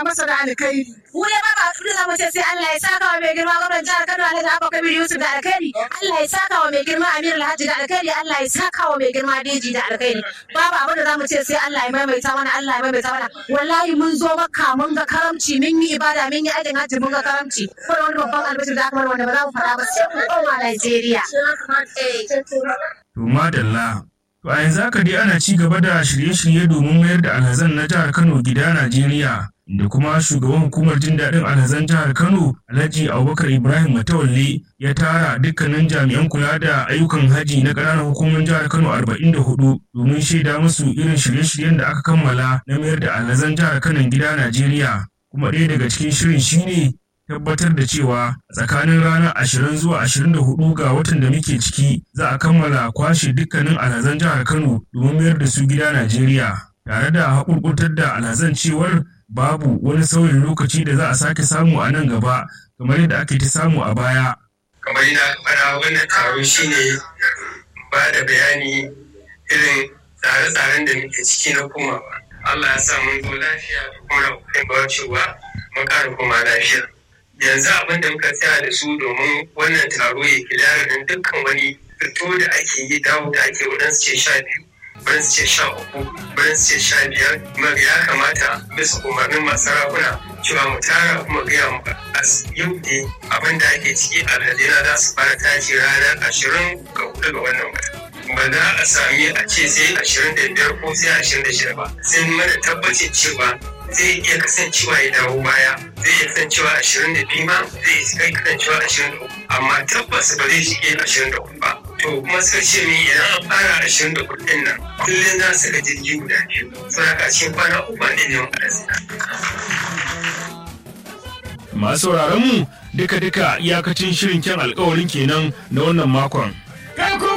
masa da alkhairi. Mu ne ba ba abin da mu ce sai Allah ya saka wa mai girma gwamnan jihar Kano Alhaji Abba Kabir Yusuf da alkhairi. Allah ya saka wa mai girma Amir Alhaji da alkhairi. Allah ya saka wa mai girma Deji da alkhairi. Babu abin da zamu ce sai Allah ya maimaita mana Allah ya maimaita mana. Wallahi mun zo makka mun ga karamci mun yi ibada mun yi aikin hajji mun ga karamci. Kuma wani babban albishir da aka mana wanda ba za mu faɗa ba sai mu koma Najeriya. To madalla. To a yanzu haka dai ana ci gaba da shirye-shirye domin mayar da alhazan na jihar Kano gida Najeriya. Da kuma shugaban hukumar jin daɗin alhazan jihar Kano Alhaji Abubakar Ibrahim Matawalle ya tara dukkanin jami'an kula da ayyukan haji na ƙananan hukumar jihar Kano 44 domin shaida musu irin shirye-shiryen da aka kammala na mayar da alhazan jihar Kano gida Najeriya. Kuma ɗaya daga cikin shirin shine tabbatar da cewa tsakanin ranar ashirin zuwa ashirin da hudu ga watan da muke ciki za a kammala kwashe dukkanin alhazan jihar Kano domin mayar da su gida Najeriya tare da haƙurƙurtar da alhazan cewar babu wani sauyin lokaci da za a sake samu a nan gaba kamar yadda ake ta samu a baya. kamar yana fara wannan taro shine ba da bayani irin tsare-tsaren da muke ciki na komawa Allah ya sa mun zo lafiya da kuma na kokarin cewa mun ƙara koma lafiya yanzu abin da muka tsaya da su domin wannan taro ya kilara din dukkan wani fito da ake yi dawo da ake waɗansu ce sha biyu waɗansu ce sha uku waɗansu ce sha biyar kuma ya kamata bisa umarnin masu sarakuna cewa mu tara kuma gaya mu a yau ne abin da ake ciki alhadina za su fara tashi ranar ashirin ga hudu ga wannan wata ba za a sami a ce sai ashirin da biyar ko sai ashirin da shida ba sai mana tabbacin cewa zai iya kasancewa ya dawo baya zai iya kasancewa ashirin da biyu ma zai iya kai kasancewa ashirin da uku amma tabbas ba zai shige ashirin da uku ba to kuma sai ce min idan an fara ashirin da uku ɗin nan kullum za su ga jirgi guda biyu saboda cikin kwana uku ne ne Masu sauraron mu duka-duka iyakacin shirin kyan alkawarin kenan na wannan makon. Kai ko